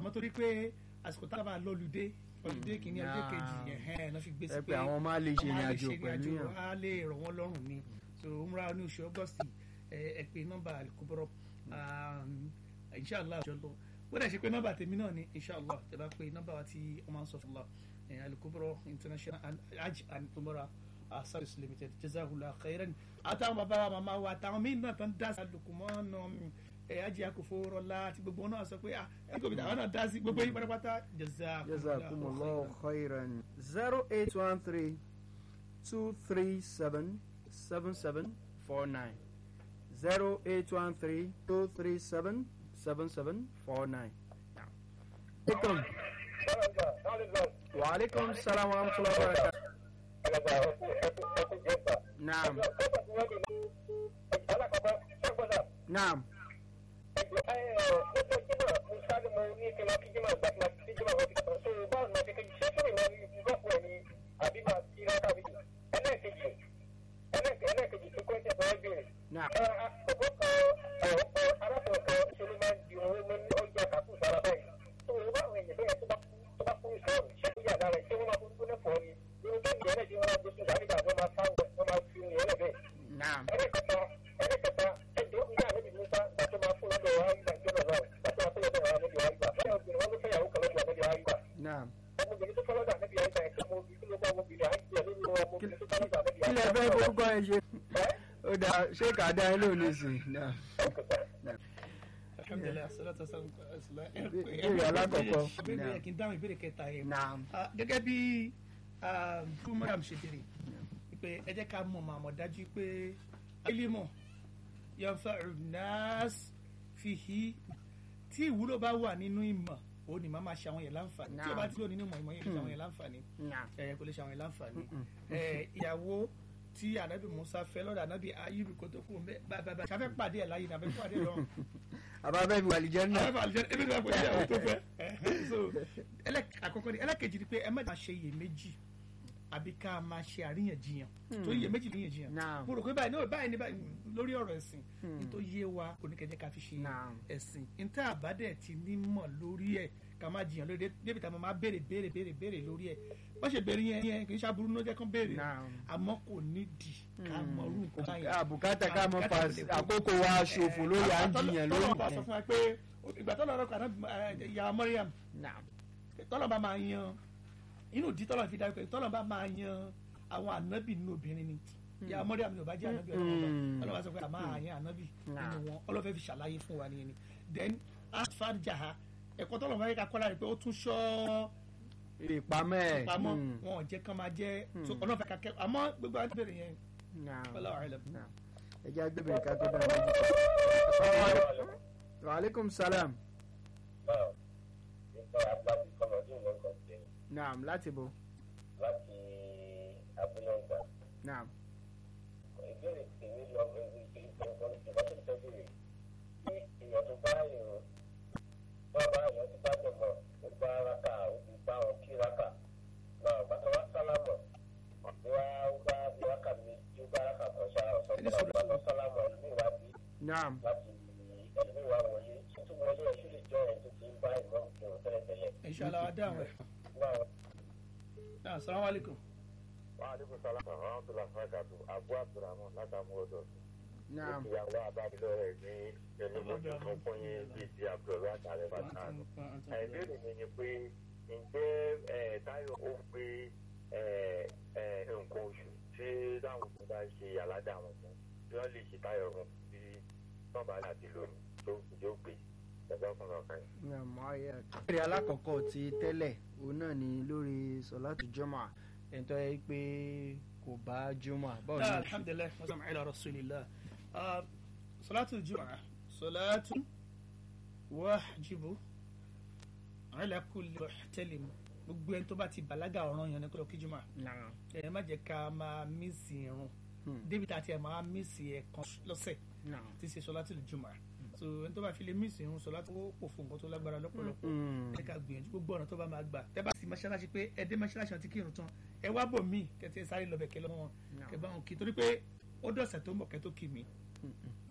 àmọ́ torí pé àsìkò táwọn bá lọ́lùdé lọ́lùdé kìíní ọjọ́ Ah. kejì ẹ̀hẹ́n lọ́ fi gbé sí ẹ pé àwọn máa lè ṣe ọmọ ìrìn á lè àjò ṣe pẹ̀lú ìrìnàjò, yàn. á lè rọ̀ wọ́n lọ́rùn ni so umra ní oṣù august ẹ ẹ pé nọ́mbà alikoboro inshallah ọjọ́ lọ bó dẹ̀ ṣe pé nọ́mbà tèmi náà ni inshallah tẹ bá pé nọ́mbà wa tí wọ́n máa ń sọ fún wa ẹ, alikoboro international hajj and umra service limited jazakallah khairan àtàwọn bàbá wa màmá wa àtàwọn míín náà tán dá sí alukumọ́nà ẹ ajé akófó rọlá àti gbogbo wọn náà sọ pé ah ẹ kò bí àwọn náà dá sí gbogbo yín pátápátá jazakumullahu khairan zero eight one three two three seven seven seven four nine zero eight one three two three seven seven seven four nine. Alaikum. Wa alaikum salam wa rahmatullahi wa barakatuh. Naam. Naam. Naam. Naam. Naam. Kí lẹ fẹ́ forúkọ ẹ ṣe? Ó dà ṣé kà á dá ẹ lónìí sí? Naam. alhamdulilayi salatu wasalam ala Ìbéèrè alákọ̀ọ́kọ́. ìbéèrè yẹ kí n dáhùn ìbéèrè kẹta yẹn Naam. Ah, gẹ́gẹ́ bí fún madam ṣe béèrè pé ẹ jẹ́ ká mọ̀ màmọ́ dájú pé ilímọ̀ yanfa nas fihi tí ìwúlò bá wà nínú ìmọ̀ ó ní màá máa ṣe àwọn yẹn láǹfààní tí o bá ti lò nínú ìmọ̀ ìmọ̀ yẹn lè ṣe àwọn yẹn láǹfààní Naam. ẹ kò lè ṣe àwọn yẹn láǹfààní ẹ ìyàwó tí anabi musa fẹ́ lọ́dọ̀ anabi ayélu kó tó kú mbẹ bàbá ṣàfẹ́ pàdé ẹ̀ láyé nàbẹ́ pàdé ẹ̀ lọ́rùn Àbábẹ́ bí wàlìjẹ́ náà. àwọn àlùjẹ ebi náà pẹ̀lú ìyàwó tó fẹ́ so ẹlẹ́- àkọ́kọ́ ni ẹlẹ́kejì ni pé ẹ má máa ṣe iyèméjì àbí ká máa ṣe àríyànjiyàn tó iyèméjì ní iyèjiyàn Naam. mo rò pé báyìí ní báyìí ní báyìí lórí ọ̀rọ̀ ẹ̀sìn ní tó yé wa oníkẹ́jẹ́ ká fi ṣe Naam. ẹ̀sìn ní tá àbádẹ́ ti ní mọ̀ lórí ẹ̀ ká má jiyàn lórí ẹ̀ débi tá a máa béèrè béèrè béèrè béèrè lórí ẹ̀ wọ́n ṣe béèrè yẹn yẹn kì í ṣàbùrú ní ó jẹ́ kán béèrè Naam. àmọ́ kò nídìí ká mọ orú nǹkan báyìí Àbùkátà ká mọ fa Àbùkátà kò lè kó. àkókò wa ṣòfò lórí à ń jiyàn lórí tọ́lọ́ bá sọ nǹkan. fún wa pé ìgbà tọ́lọ́ rẹ̀ kàná ìyá Mariam Naam. tọ́lọ́ bá máa yan inú ìdí tọ́lọ́ fi dájú pé tọ́lọ́ bá máa yan àwọn ànábì nínú obìnrin ni ìyá Mariam ni ò bá jẹ́ ànábì ọlọ́wọ́ Mm. ọlọ́wọ́ sọ pé àmọ́ àyàn ànábì nínú Nah. wọn ọlọ́fẹ́ fi ṣàlàyé fún wa nìyẹn ni then asfarjaha ẹ̀kọ́ tọ́lọ́ fẹ́ ká kọ́ lára pé ó tún ṣọ́ Ìpamọ́ ẹ̀. pamọ́ Mm. wọn ò jẹ́ kán máa jẹ́ so ọlọ́fẹ́ ká kẹ́ àmọ́ gbogbo àwọn ìbéèrè yẹn Naam. wallahu a'lam. Naam. Ẹ jẹ́ agbébìnrin ká tó dára lójú. Wa alaikum salam. Naam. Láti bo. láti abúlé ọgbà Naam. ìbéèrè tèmi lọ ìgbà tó ń tẹ́jú rè tí èèyàn tó bá yàn bá bá yàn ti bá dẹ̀ mọ̀ ó bá raka ó ti bá wọn kí raka náà bàtà wá sálámọ̀ wá ó bá bí raka mi tí ó bá raka kan ṣá ọ̀sán Ẹni tó sọ̀rọ̀ bá lọ sálámọ̀ ẹlòmíì wá bí Naam. láti ẹlòmíì wá wọlé tuntun wọlé ẹṣú lè jọ ẹ̀ tó ti ń bá ìmọ̀ ìrùn tẹ́lẹ̀tẹ́lẹ̀ inshallah wa dáhùn ẹ̀ náà náà assalamu alaikum. wà á dìbò sálámà àwọn tó lọ fún ẹ̀ka tó àbú àbúrámọ̀ látàmú ọ̀dọ̀ Naam. ìyàwó abábílọ́rẹ̀ ní ẹlẹ́mọ̀tò fún fún yín bíi ti abdulrahman àtàrẹ bàtàánù. ìbéèrè mi ni pé ǹjẹ́ ẹ, táyọ̀ ó pé ẹ, ẹ, nǹkan oṣù tí táwọn òkú bá ṣe aládà wọn fún tí wọ́n lè ṣe táyọ̀ wọn bí wọ́n bá láti lónìí tó yóò gbé ẹgbẹ́ ọkùnrin ọ̀kan yìí. Naam. ayé. Ìbéèrè alákọ̀ọ́kọ́ ti tẹ́lẹ̀ òun náà ni lórí sọ̀látù jọ́mọ̀ ẹ̀ńtọ́ yẹ pé kò bá jọ́mọ̀ báwo ni لا ó ṣe? الحمد لله والسلام على رسول الله آه، صلاة الجمعة صلاة واجب على كل محتلم gbogbo ẹni tó bá ti bàlágà ọ̀ràn yẹn ní kó lọ kí jùmọ̀ Naam. ẹ má jẹ́ ká máa mísì irun Hmm. débi tá a ti ẹ̀ máa mísì ẹ̀kan lọ́sẹ̀ Naam. tí ṣe sọlá tìlú jùmọ̀ so ẹni tó bá fi lè mísì irun sọlá tó pò fún nǹkan tó lágbára lọ́pọ̀lọpọ̀ Mm. ẹ ká gbìyànjú gbogbo ọ̀nà tó bá máa gbà tẹ́ bá sì mọ́ṣáláṣí pé ẹ dé mọ́ṣáláṣí àti kírun tán ẹ wá bò mí kẹ́tẹ́ sáré lọ bẹ̀ kẹ́ lọ́wọ́ wọn No. kẹ́ bá wọn kí torí pé ó dọ̀sẹ̀ tó ń bọ̀ kẹ́ tó kí mi